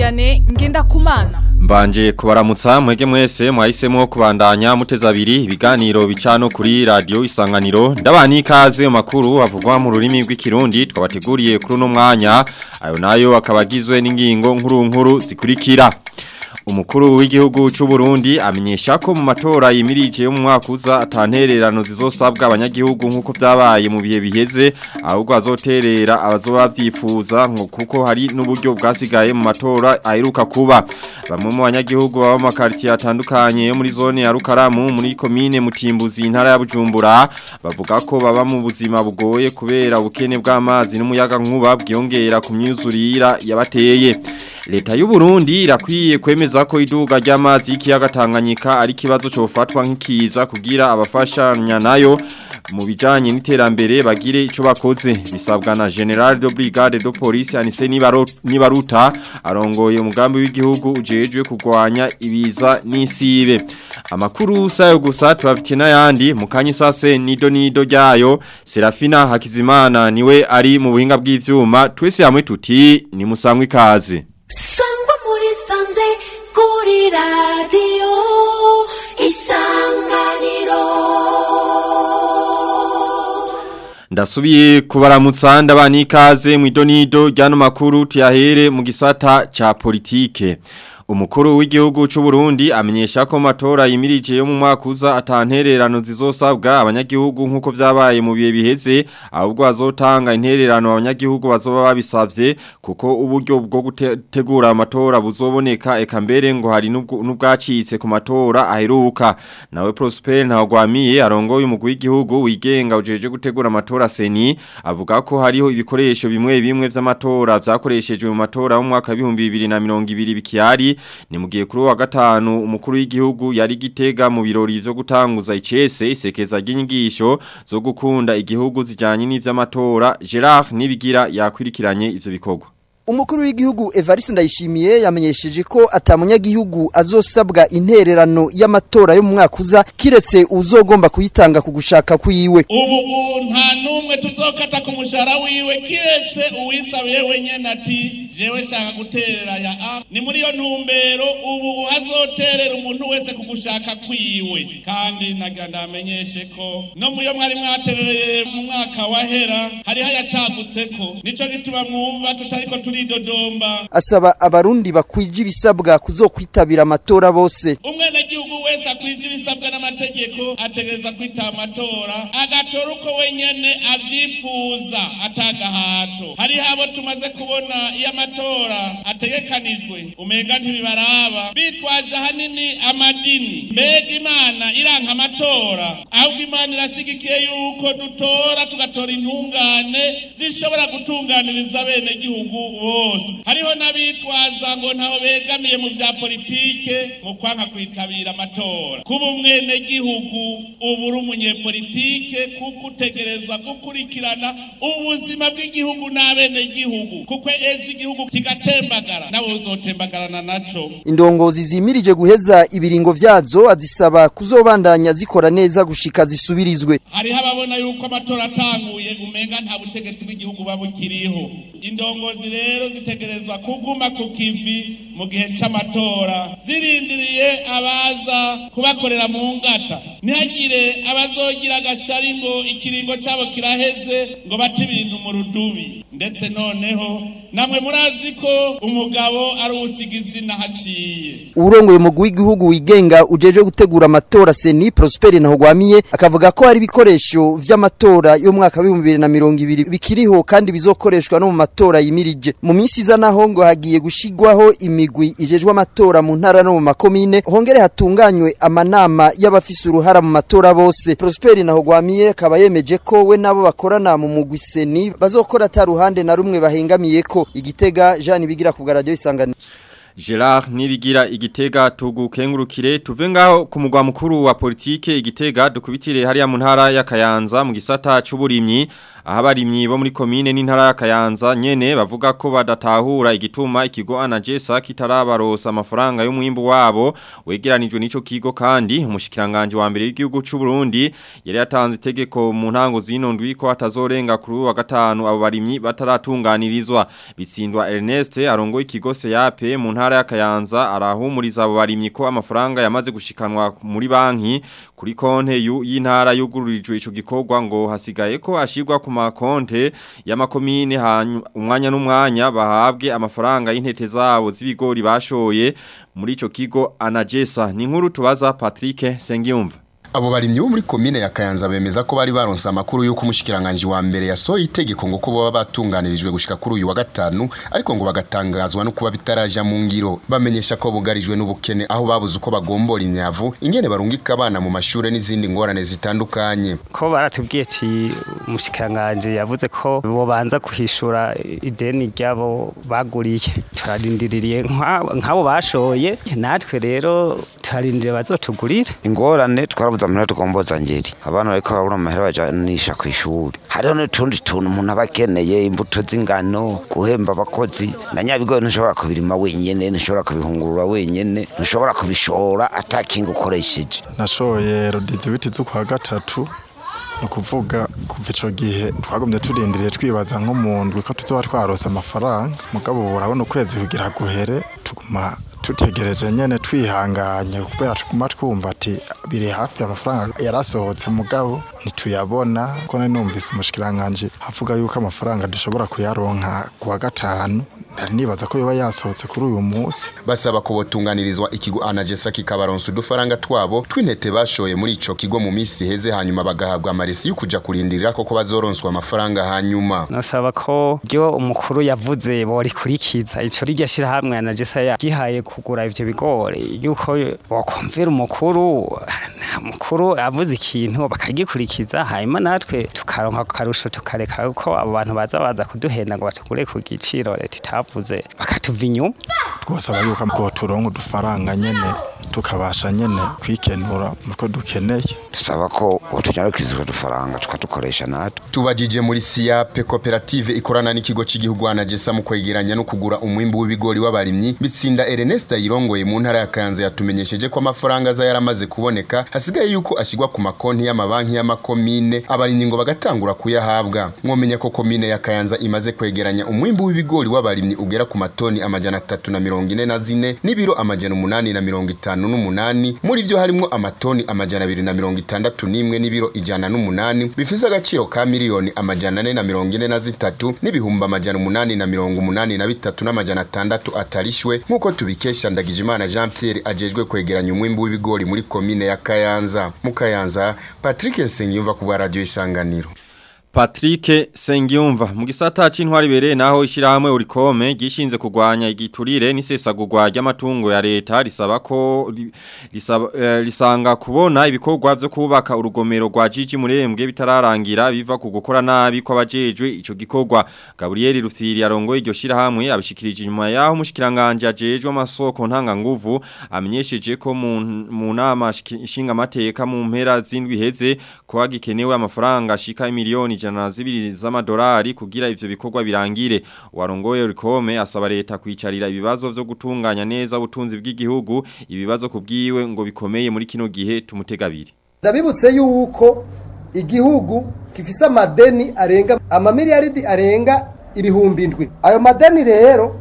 Vianney Ngendakumana Mbanje kubaramutsa mwege mwese mwahisemo kubandanya muteza abiri ibiganiro bicano kuri radio isanganiro ndabani ikaze makuru avugwa mu rurimi rw'ikirundi twabateguriye kuri no mwanya ayo nayo akabagizwe n'ingingo nkuru nkuru zikurikira Umukuru w'igihugu c'u Burundi amenyesha ko mu matora yimirije yo mu mwaka uza atantererano zizosabwa abanyagihugu nkuko vyabaye mu bihe biheze ahubwo azoterera abazoba vyifuza ngo kuko hari n'uburyo bwasigaye mu matora aheruka kuba bamwe mu banyagihugu baba mu makartier atandukanye yo muri zone ya Rukaramu muri commune Mutimbuzi intara ya Bujumbura bavuga ko baba mu buzima bugoye kubera ubukene bw'amazi n'umuyaga nkuba bwiyongera ku myuzurira yabateye Leta y'u Burundi irakwiye kwemeza ko iduga ry'amazi y'ikiyaga Tanganyika ari kibazo cofatwa nk'ikiza kugira abafashanya nayo mu bijanye n'iterambere bagire ico bakoze bisabwa na General de Brigade de Police Anise Nibaruta arongoye umugambi w'igihugu ujejwe kugwanya ibiza n'isibe amakuru sayo gusa tubafitiye n'ayandi mu kanyi sase nido nido ryayo Serafina Hakizimana niwe ari mu buhinga bw'ivyuma twese hamwe tuti ni musangwe ikaze sangwa muri sanze kuri radiyo isanganiro Ndasubiye kubaramutsa ndabani ikaze mu idonido ryano makuru tuyahere mu gisata ca politike. Umukuru w'igihugu c'u Burundi amenyesha ko matora yimirije yo mu mwaka uza atantererano zizosabwa abanyagihugu nkuko vyabaye mu bihe biheze ahubwo azotanga intererano abanyagihugu bazoba babisavye kuko uburyo bwo gutegura amatora buzoboneka eka mbere ngo hari n'ubwacitse ku matora aheruka nawe Prosper ntagwamiye arongoye umugwi w'igihugu wigenga ujeje gutegura amatora seni avuga ko hariho ibikoresho bimwe bimwe vy'amatora vyakoreshejwe mu matora mu mwaka wa 2020 bikiyari ni mugiye kuri wa gatanu umukuru w'igihugu yari gitega mu birori vyo gutanguza icese isekeza ry'inyigisho zo gukunda igihugu zijanye n'ivy'amatora Gerard nibigira yakwirikiranye ivyo bikorwa Umukuru w'igihugu Evariste Ndayishimiye yamenyesheje ko atamunyagihugu azosabwa intererano y'amatora yo mu mwaka uza kiretse uzogomba kuyitanga ku gushaka kwiwe. Ubu nta numwe tuzokata ku mushara wiwe kiretse uwisabiye wenyene ati jewe shaka guterera ya A ni muri yo ntumbero ubu uhazoterera umuntu wese ku gushaka kwiwe kandi nagira ndamenyeshe ko no muyo mwari mwaterereye mu mwaka wahera hariho yacagutseko nico gituma mwumva tutariko turidodomba asaba abarundi bakwije ibisabwa kuzokwitabira amatora bose umwenegihugu wese akwije ibisabwa n'amategeko ategereza kwitaba amatora agatora uko wenyene avyifuza atagahato hariho abo tumaze kubona iyo amatora ategekanijwe umenga ntibibaraba bitwaje ahanini amadini mbega imana iranka amatora ahubwo imana irashigikiye yuko dutora tugatora intungane zishobora gutunganiriza abenegihugu bose hariho n'abitwaza ngo ntaho begamiye mu vya politike mu kwanka kwitabira amatora kuba umwenegihugu ubu uri umunyepolitike kuko utegerezwa gukurikirana ubuzima bw'igihugu n'abenegihugu kuko ejo igihugu kigatembagara nawe uzotembagarana naco indongozi zimirije guheza ibiringo vyazo azisaba kuzobandanya zikora neza gushika zisubirizwe hariho ababona yuko amatora atanguye umenga nta butegetsi bw'igihugu babukiriho indongozi rero zitegerezwa kuguma ku kivi mu gihe c'amatora zirindiriye abaza kubakorera mu ngata ntihagire abazogira agashari ngo ikiringo cabo kiraheze ngo bate ibintu mu rudubi ndetse noneho namwe murazi ko umugabo ari uwusiga izina haciye urongoye umugwi w'igihugu wigenga ujeje gutegura amatora seni Prosper Ntahogwamiye akavuga ko hari ibikoresho vy'amatora yo mwaka wa 2020 bikiriho kandi bizokoreshwa no mu matora yimirije mu minsi iza naho ngo hagiye gushigwaho imigwi ijejwe amatora mu ntara no mu makomine hongere hatunganywe amanama y'abafise uruhara mu matora bose Prosper Ntahogwamiye akaba yemeje ko we nabo bakorana mu mugwi seni bazokora ataruhande na rumwe bahengamiye ko igitega Jean bigira ku radio isanganiro Gerard nibigira igitega tugukengurukire tuve ngaho ku mugwa mukuru wa politike igitega dukubitire hariya mu ntara ya Kayanza mu gisata c'uburimyi aho abarimyi bo muri komine n'intara ya Kayanza nyene bavuga ko badatahura igituma ikigo Anagesa kitarabarosa amafaranga y'umwimbu wabo wegeranijwe n'ico kigo kandi umushikiranganje wa mbere w'igihugu c'u Burundi yari yatanze itegeko mu ntango zino ndwi ko atazorenga kuri uyu wa gatanu abo barimyi bataratunganirizwa bitsindwa Ernest arongo ikigo Seyape mu ntara ya Kayanza arahumuriza abo barimyi ko amafaranga yamaze gushikanwa muri banki kuri konte yu- y'intara yugururijwe ico gikorwa ngo hasigaye ko ashirwa ku makonte y'amakomine hanyu- umwanya n'umwanya bahabwe amafaranga y'intete zabo z'ibigori bashoye muri ico kigo Anagesa ni nkuru tubaza Patrick Sengiyumva Abo barimyi bo muri komine ya Kayanza bemeza ko bari baronse amakuru yuko umushikiranganje wa mbere yasohoye itegeko ngo ko baba batunganirijwe gushika kuri uyu wa gatanu ariko ngo bagatangazwa no kuba bitaraja mu ngiro bamenyesha ko bugarijwe n'ubukene aho babuze uko bagombora imyavu ingene barungika abana mu mashure n'izindi ngorane zitandukanye ko baratubwiye ati umushikiranganje yavuze ko bobanza kuhishura ideni ryabo baguriye turarindiriye nka- nk'abo bashoye natwe rero turarindiriye bazotugurire ingorane twarabuze amahera tugomboza ngeri abana bariko barabura amahera bajanisha ku ishuri hariho n'utundi tuntu umuntu aba akeneye imbuto z'ingano guhemba abakozi na nyabigori ntushobora kubirima wenyene ntushobora kubihungurura wenyene ntushobora kubishora atakinga ukoresheje nashoye rodizibiti z'ukwa gatatu ni ukuvuga kuva ico gihe twagumye turindiriye twibaza nko mu ndwi ko tuzoba twarose amafaranga mugabo ubu urabona ukwezi kugira guhere tuguma tutegereje nyene twihanganye kubera tuguma twumva ati biri hafi amafaranga yarasohotse mugabo ntituyabona ko nari numvise umushikiranganje avuga yuko amafaranga dushobora kuyaronka ku wa gatanu nari nibaza ko yoba yasohotse kuri uyu munsi basaba ko botunganirizwa ikigo Anagesa kikabaronsa udufaranga twabo tw'intete bashoye muri ico kigo mu misi heze hanyuma bagahabwa amaresi yo kuja kurindirira koko bazoronswa amafaranga hanyuma nasaba ko ryo umukuru yavuze borikurikiza ico rirya shirahamwe na jesa yagihaye kugura ivyo bigori yuko bokumvira umukuru umukuru avuze ikintu bakagikurikiza hanyuma natwe tukaronka ako karusho tukareka ko abo bantu baza baza kuduhenda ngo batugure ku giciro leta itavuze bakatuva inyuma twasaba yuko ngo turonke udufaranga nyene tukabasha nyene kwikenura muko dukeneye dusaba ko botunyarukiriza utwo dufaranga tukadukoresha natwe tubajije muri siyape koperative ikorana n'ikigo cy'igihugu Anagesa mu kwegeranya no kugura umwimbu w'ibigori w'abarimyi bitsinda Ernest yirongoye mu ntara ya Kanza yatumenyesheje ko amafaranga aza yaramaze kuboneka hasigaye yuko ashigwa ku makonti y'amabanki y'amakomine abarimyi ngo bagatangura kuyahabwa mwomenya ko komine ya Kayanza imaze kwegeranya umwimbu w'ibigori w'abarimyi ugera ku matoni amajana atatu na mirongo ine na zine n'ibiro amajana umunani na mirongo itanu n'umunani muri vyo harimwo amatoni amajana abiri na mirongo itandatu n'imwe n'ibiro ijana n'umunani bifise agaciro ka miliyoni amajana ane na mirongo ine na zitatu n'ibihumbi amajana umunani na mirongo umunani na bitatu n'amajana atandatu atarishwe nk'uko tubikesha Ndagijimana Jean Pierre ajejwe kwegeranya umwimbu w'ibigori muri komine ya Kayanza mu Kayanza Patrick Nsengiyumva ku bwa radio isanganiro Patrick Sengiyumva mu gisata c'intwari bere naho ishirahamwe urikome gishinze kugwanya igiturire n'isesagurwa ry'amatungo ya leta risaba ko ri- risaba, eh, risanga kubona ibikorwa vyo kubaka urugomero rwa Jiji Murembwe bitararangira biva ku gukora nabi kw'abajejwe ico gikorwa Gabriel Rufiri arongoye iryo shirahamwe abishikirije nyuma yaho umushikiranganje ajejwe amasoko ntanga nguvu amenyesheje ko mu mu nama nshinga amateka mu mpera zindwi heze ko hagikenewe amafaranga ashika miliyoni ijana na zibiri z'amadolari kugira ivyo bikorwa birangire warongoye rikome asaba leta kwicarira ibibazo vyo gutunganya neza ubutunzi bw'igihugu ibibazo kubwiwe ngo bikomeye muri kino gihe tumutegabiri ndabibutse yuko igihugu gifise amadeni arenga amamiliyaridi arenga ibihumbi indwi ayo madeni rero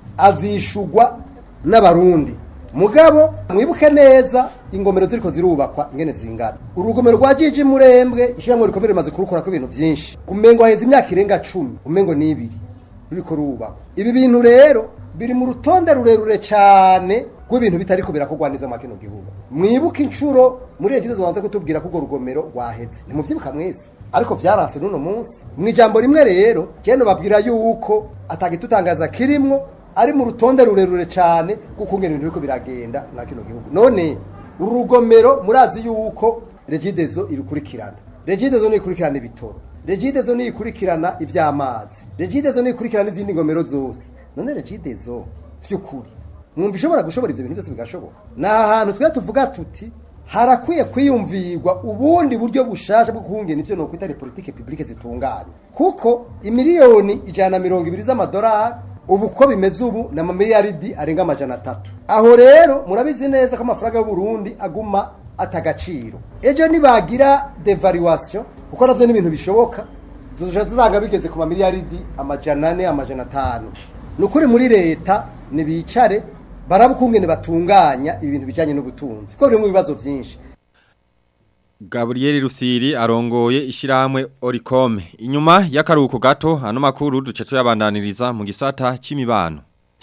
azishugwa n'abarundi mugabo mwibuke neza ingomero ziriko zirubakwa ingene zingana urugomero rwa jiji murembwe ishyirahamwe rikomere rimaze kurukorako ibintu byinshi umengo haheze imyaka irenga cumi umengo ni ibiri ruriko rubakwa ibi bintu rero biri mu rutonde rurerure cyane rw'ibintu bitariko birakorwa neza mu kino gihugu mwibuke inshuro muri iyo kibazo banze kutubwira ko urwo rugomero rwaheze ntimubyibuka mwese ariko byaranse n'uno munsi mu ijambo rimwe rero jeno babwira yuko atagitutangaza kirimwo ari mu rutonde rurerure cyane kuko ingene ibintu biriko biragenda na kino gihugu none uru rugomero murazi yuko regidezo irikurikirana regidezo nikurikirana ibitoro regidezo nikurikirana ivy'amazi regidezo nikurikirana izindi ngomero zose none regidezo vy'ukuri mwumva ishobora gushobora ivyo bintu byose bigashoboka ni ahantu twe tuvuga tuti harakwiye kwiyumvirwa ubundi buryo bushasha bwo kuhungena ivyo nokwita politike publike zitunganye kuko imiliyoni ijana na mirongo ibiri z'amadolari ubu uko bimeze ubu ni amamiliyaridi arenga amajana atatu aho rero murabizi neza ko amafaranga y'uburundi aguma atagaciro ejo nibagira devaluation kuko navyo ni ibintu bishoboka tuzoja tuzanga bigeze ku mamiliyaridi amajana ane amajana atanu ni ukuri muri leta nibicare baraba ukungene batunganya ibintu bijanye n'ubutunzi kuko biri mu bibazo vyinshi Gabriel Rusiri arongoye ishiramwe Oricom. Inyuma y'akaruhuko gato hano makuru duce tuyabandaniriza mu gisata c'imibano.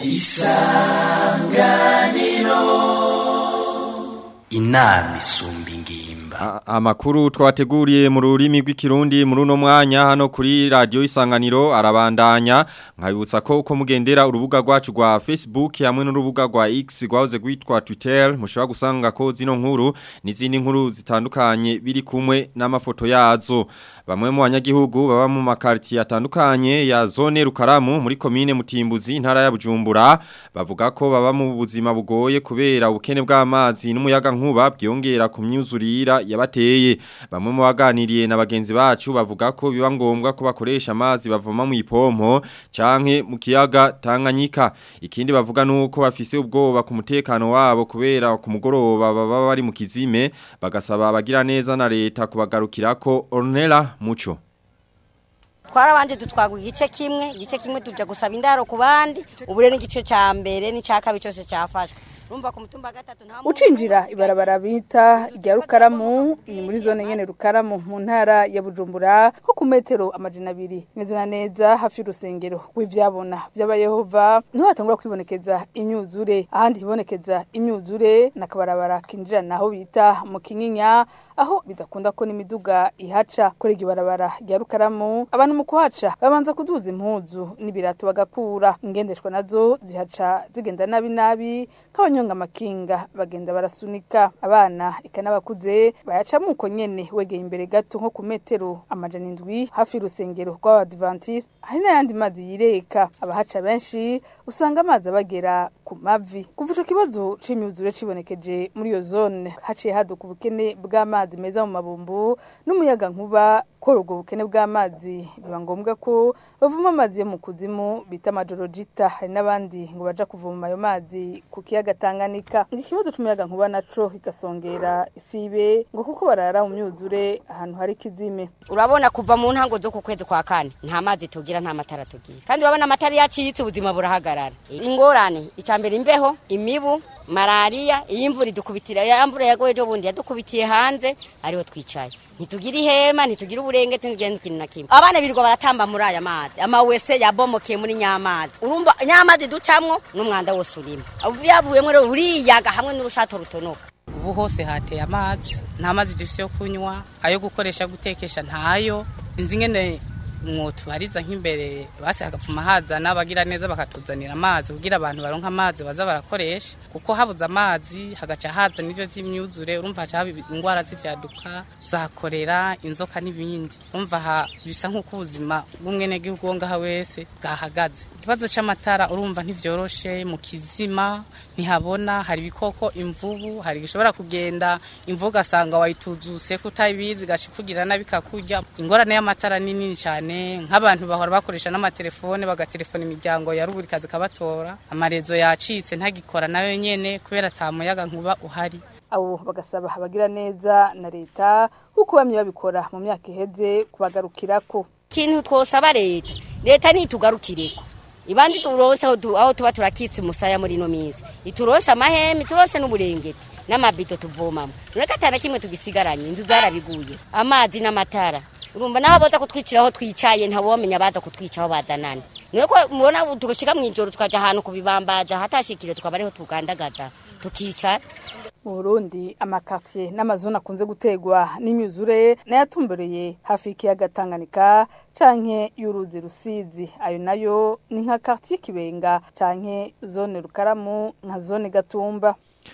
inama isumba ingimba A- Amakuru twabateguriye mu rurimi rw'ikirundi muri uno mwanya hano kuri radio isanganiro arabandanya nkabibutsa ko uko mugendera urubuga rwacu rwa Facebook hamwe n'urubuga rwa X rwahoze rwitwa Twitter mushobora gusanga ko zino nkuru n'izindi nkuru zitandukanye biri kumwe n'amafoto yazo bamwe mu banyagihugu baba mu makartier atandukanye ya zone Rukaramu muri commune Mutimbuzi intara ya Bujumbura bavuga ko baba mu buzima bugoye kubera ubukene bw'amazi n'umuyaga nkuba byongera ku myuzurira yabateye bamwe mu baganiriye na bagenzi bacu bavuga ko biba ngombwa ko bakoresha amazi bavoma mu ipompo canke mu kiyaga Tanganyika ikindi bavuga nuko bafise ubwoba ku mutekano wabo kubera ku mugoroba baba bari mu kizime bagasaba abagira neza na leta kubagarukirako Ornella Muco twarabanje dutwagwa igice kimwe igice kimwe tuja gusaba indaro ku bandi ubu rero igice ca mbere n'icya kabiri cyose cyafashwe urumva ku mutumba wa gatatu nta ucinjira ibarabara bita rya rukaramu ni muri zone nyene rukaramu mu ntara ya bujumbura nko ku metero amajana abiri neza na neza hafi y'urusengero rw'ivyabona vy'abayehova niho hatangura kwibonekeza imyuzure ahandi hibonekeza imyuzure n'akabarabara kinjira naho bita mu kinyinya aho bidakunda ko n'imiduga ihaca kuri iryo barabara rya rukaramu abantu mu kuhaca babanza kuduza impuzu n'ibirato bagakura ingendeshwa nazo zihaca zigenda nabi nabi nk'abanyonga amakinga bagenda barasunika abana eka n'abakuze bayacamo uko nyene wegeye imbere gato nko ku metero amajana indwi hafi y'urusengero rw'abadivantiste hari n'ayandi mazi yireka abahaca benshi usanga amazi abagera ku mavi kuva ico kibazo c'imyuzure cibonekeje muri iyo zone haciye haduka ubukene bw'amazi meza mu mabumbu n'umuyaga nkuba kora ubwo bukene bw'amazi biba ngombwa ko bavuma amazi yo mu kuzimu bita amajorojita hari n'abandi ngo baja kuvoma ayo mazi ku kiyaga Tanganyika iki kibazo c'umuyaga nkuba naco kigasongera isibe ngo kuko barara mu myuzure ahantu hari kizime urabona kuva mu ntango zo ku kwezi kwa kane nta mazi tugira nta matara tugira kandi urabona amatara yacitse ubuzima burahagarara ingorane icya mbere imbeho imibu malariya iyi mvura idukubitira ya mvura yagoye ejo bundi yadukubitiye hanze ariho twicaye ntitugira ihema ntitugira uburenge ntitugira ikintu na kimwe abana birirwa baratamba muri aya mazi amawese yabomokeye muri nyamazi urumva nyamazi ducamwo n'umwanda wose urimo yavuyemo rero uriyaga hamwe n'urushato rutonoka ubu hose hateye amazi nta mazi dufite yo kunywa ayo gukoresha gutekesha ntayo inzi ngene mwotubariza nk'imbere basi hagapfuma hazana abagira neza bakatuzanira amazi kugira abantu baronka amazi baza barakoresha kuko habuze amazi hagaca haza n'ibyo by'imyuzure urumva haca haba indwara z'ivyaduka za korera inzoka n'ibindi urumva ha bisa nk'uko ubuzima bw'umwenegihugu wo ngaha wese bwahagaze ikibazo c'amatara urumva ntivyoroshe mu kizima ntihabona hari ibikoko imvubu hari gishobora kugenda imvubu ugasanga wayituzuse kutabizi gashikugira nabi kakurya ingorane y'amatara ni nini cyane nk'abantu bahora bakoresha n'amatelefone bagatelefona imiryango ya ruburi kazi kabatora amarezo yacitse ntagikora nayo nyene kubera ata muyaga nkuba uhari abo bagasaba abagira neza na leta kuko bamye babikora mu myaka iheze kubagarukirako ikintu twosaba leta leta nitugarukireko ibandi turonse aho tu- aho tuba turakitse umusaya muri ino minsi ituronse amaheme ituronse n'uburengeti n'amabido tuvomamo ureka atana kimwe tugisigaranye inzu zarabiguye amazi n'amatara urumva naho boza kutwicira aho twicaye ntawomenya baza kutwica aho bazanana none ko mubona ubu tugashika mw'ijoro tukaja ahantu kubibambaza hatashikire tukaba ariho tugandagaza tukicara mu Burundi amakartier n'amazone akunze gutegwa n'imyuzure nayatumbereye hafi y'ikiyaga Tanganyika canke y'uruzi rusizi ayo nayo ni nka quartier Kibenga canke zone Rukaramu nka zone Gatumba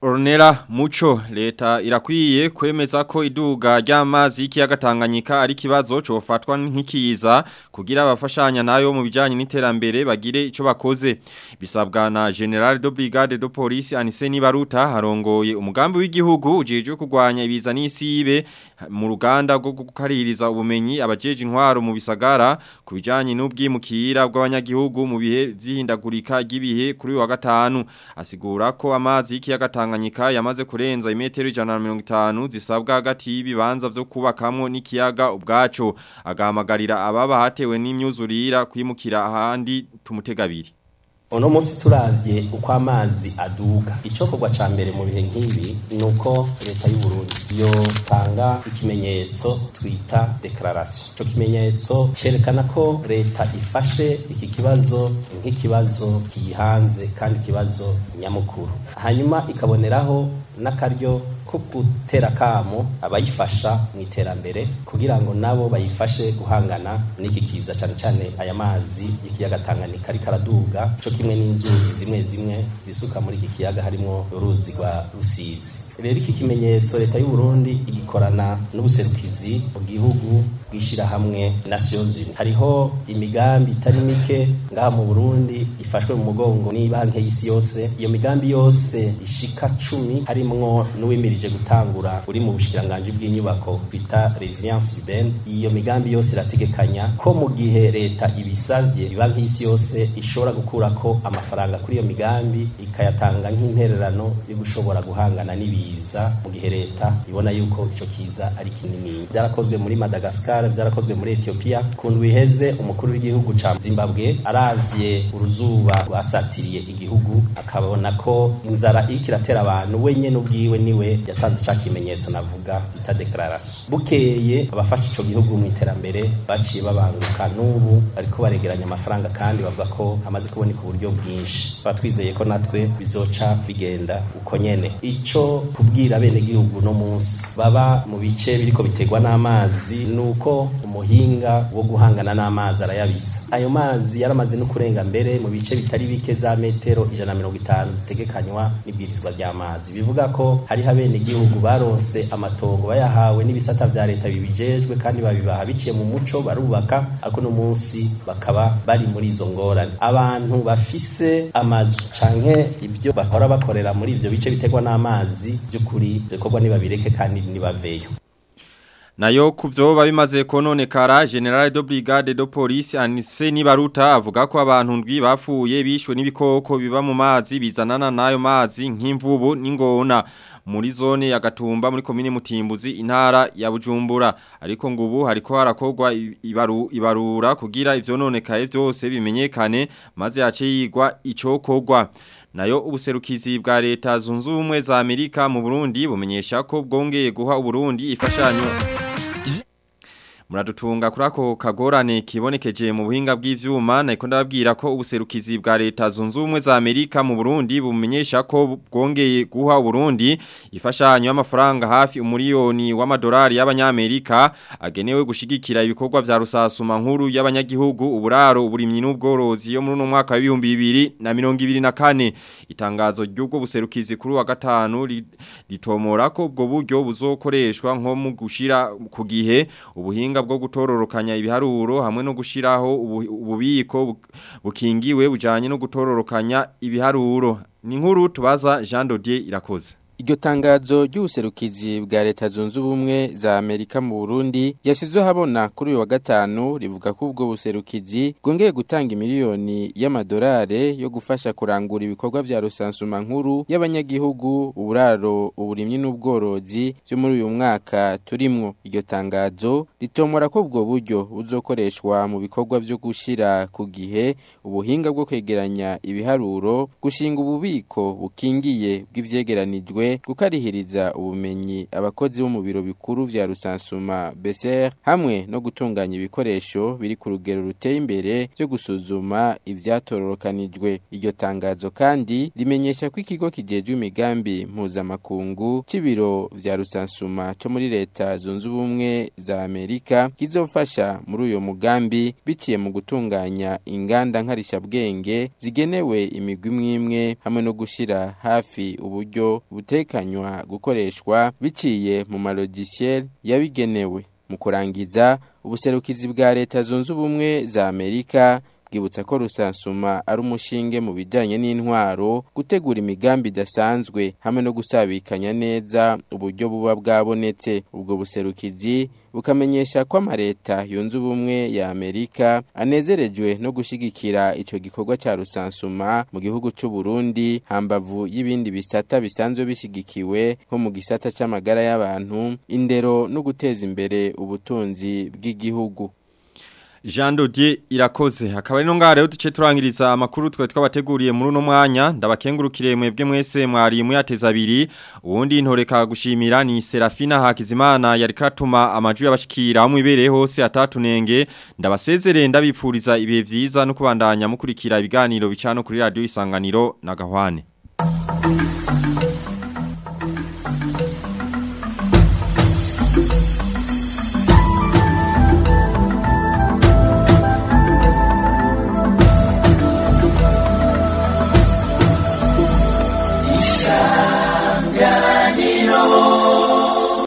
Ornella Mucho leta irakwiye kwemeza ko iduga ry'amazi y'ikiyaga Tanganyika ari kibazo cofatwa nk'ikiza kugira abafashanya nayo mu bijanye n'iterambere bagire ico bakoze bisabwa na General de Brigade de Police Aniseni Baruta harongoye umugambi w'igihugu ujeje kurwanya ibiza n'isibe mu ruganda rwo gukaririza ubumenyi abajeje intwaro mu bisagara ku bijanye n'ubwimukira bw'abanyagihugu mu bihe vy'ihindagurika ry'ibihe kuri wa gatanu asigura ko amazi y'ikiyaga Tanganyika yamaze kurenza imetero 150 zisabwa hagati y'ibibanza vyo kubakamwo n'ikiyaga ubwaco agahamagarira ababa hatewe n'imyuzurira kwimukira ahandi tumutegabiri uno munsi turavye uko amazi aduga icokorwa ca mbere mu bihe nk'ibi ni uko leta y'u Burundi yotanga ikimenyetso twita declaration ico kimenyetso cerekana ko leta ifashe iki kibazo nk'ikibazo kiyihanze kandi ikibazo nyamukuru hanyuma ikaboneraho n'akaryo ko gutera kamo abayifasha mu iterambere kugira ngo nabo bayifashe guhangana n'iki kiza cyane cyane aya mazi y'ikiyaga Tanganyika ariko araduga cyo kimwe n'inzuzi zimwe zimwe zisuka muri iki kiyaga harimo uruzi rwa Rusizi rero iki kimenyetso leta y'u Burundi igikorana n'ubuserukizi mu gihugu bwishira hamwe Nations Unies hariho imigambi itari mike ngaha mu Burundi ifashwe mu mugongo ni banki y'isi yose iyo migambi yose ishika cumi harimwo n'uwimirije gutangura uri mu bushikiranganje bw'inyubako bita resilience urbaine iyo migambi yose irategekanya ko mu gihe leta ibisavye banki y'isi yose ishobora gukurako amafaranga kuri iyo migambi ikayatanga nk'intererano yo gushobora guhangana n'ibiza mu gihe leta ibona yuko ico kiza ari kinini byarakozwe muri Madagascar byarakozwe muri Ethiopia ku ndwi iheze umukuru w'igihugu ca Zimbabwe aravye uruzuba rwasatiriye igihugu akabona ko inzara iriko iratera abantu we nyene ubwiwe niwe yatanze ca kimenyetso navuga bita declaration bukeye abafasha ico gihugu mu iterambere baciye babanguka n'ubu bariko baregeranya amafaranga kandi bavuga ko amaze kuboneka uburyo bwinshi batwizeye ko natwe bizoca bigenda uko nyene ico kubwira bene gihugu no munsi baba mu bice biriko biterwa n'amazi nuko umuhinga wo guhangana n'amazi arayabisa ayo mazi yaramaze no kurenga mbere mu bice bitari bike za metero ijana mirongo itanu zitegekanywa n'ibwirizwa ry'amazi bivuga ko hariho abene igihugu baronse amatongo bayahawe n'ibisata vya leta bibijejwe kandi babibaha biciye mu muco barubaka ariko no munsi bakaba bari muri izo ngorane abantu bafise amazu canke ibyo bahora bakorera muri ivyo bice biterwa n'amazi by'ukuri bikorwa nibabireke kandi nibaveyo Nayo kuvyoba bimaze kononekara General de Brigade de Police Anise Nibaruta avuga ko abantu ndwi bafuye bishwe n'ibikoko biba mu mazi bizanana nayo mazi nk'imvubu n'ingona muri zone ya Gatumba muri komine Mutimbuzi intara ya Bujumbura ariko ngubu hariko harakogwa ibaru, ibarura kugira ivyononekaye vyose bimenyekane maze yace yigwa icokogwa Nayo ubuserukizi bwa leta zunze ubumwe za Amerika mu Burundi bumenyesha ko bwongeye guha Uburundi ifashanyo Muradutunga kuri ako kagorane kibonekeje mu buhinga bw'ivyuma nako ndababwira ko ubuserukizi bwa leta zunze ubumwe za Amerika mu Burundi bumenyesha ko bwongeye guha Burundi ifashanyo y'amafaranga hafi umuriyoni w'amadolari y'abanyamerika agenewe gushigikira ibikorwa vya rusasuma nkuru y'abanyagihugu uburaro uburimyi n'ubworozi yo muri no mwaka wa 2024 itangazo ry'ubwo buserukizi kuri wa gatanu ritomora ko ubwo buryo buzokoreshwa nko mu gushira ku gihe ubuhinga bwo gutororokanya ibiharuro hamwe no gushiraho ububiko bukingiwe bujanye no gutororokanya ibiharuro ni nkuru tubaza Jean Dodier irakoze Iryo tangazo ry'ubuserukizi bwa leta zunze ubumwe za Amerika mu Burundi yashizwe habona kuri uyu wa gatanu rivuga ko ubwo buserukizi bwongeye gutanga miliyoni y'amadolari yo gufasha kurangura ibikorwa vya rusansuma nkuru y'abanyagihugu uburaro uburimyi n'ubworozi byo muri uyu mwaka turimwo iryo tangazo ritomora ko ubwo buryo buzokoreshwa mu bikorwa vyo gushira ku gihe ubuhinga bwo kwegeranya ibiharuro gushinga ububiko bukingiye bw'ivyegeranijwe bumwe gukarihiriza ubumenyi abakozi bo mu biro bikuru vya rusansuma BCR hamwe no gutunganya ibikoresho biri ku rugero ruteye imbere byo gusuzuma ivyatororokanijwe iryo tangazo kandi rimenyesha ko ikigo kijejwe imigambi mpuzamakungu c'ibiro vya rusansuma co muri leta zunze ubumwe za Amerika kizofasha muri uyo mugambi biciye mu gutunganya inganda nkarishabwenge zigenewe imigwi imwe hamwe no gushira hafi uburyo butekanywa gukoreshwa biciye mu malogiciel yabigenewe mu kurangiza ubuserukizi bwa leta zunze ubumwe za Amerika bwibutsa ko rusansuma ari umushinge mu bijyanye n'intwaro gutegura imigambi idasanzwe hamwe no gusabikanya neza uburyo buba bwabonetse ubwo buserukizi bukamenyesha ko amaleta yunze ubumwe ya Amerika anezerejwe no gushigikira ico gikorwa ca rusansuma mu gihugu c'u Burundi hambavu y'ibindi bisata bisanzwe bishigikiwe nko mu gisata c'amagara y'abantu indero no guteza imbere ubutunzi bw'igihugu Jean Dodier irakoze hakaba ari no ngare uduce turangiriza amakuru twe twabateguriye muri uno mwanya ndabakengurukire mwebwe mwese mwari muyateza abiri uwundi ntoreka gushimira ni Serafina Hakizimana yari karatuma amajwi y'abashikira mu ibereye hose atatunenge ndabasezerere ndabipfuriza ibihe vyiza no kubandanya mukurikira ibiganiro bicano kuri radio isanganiro na gahwane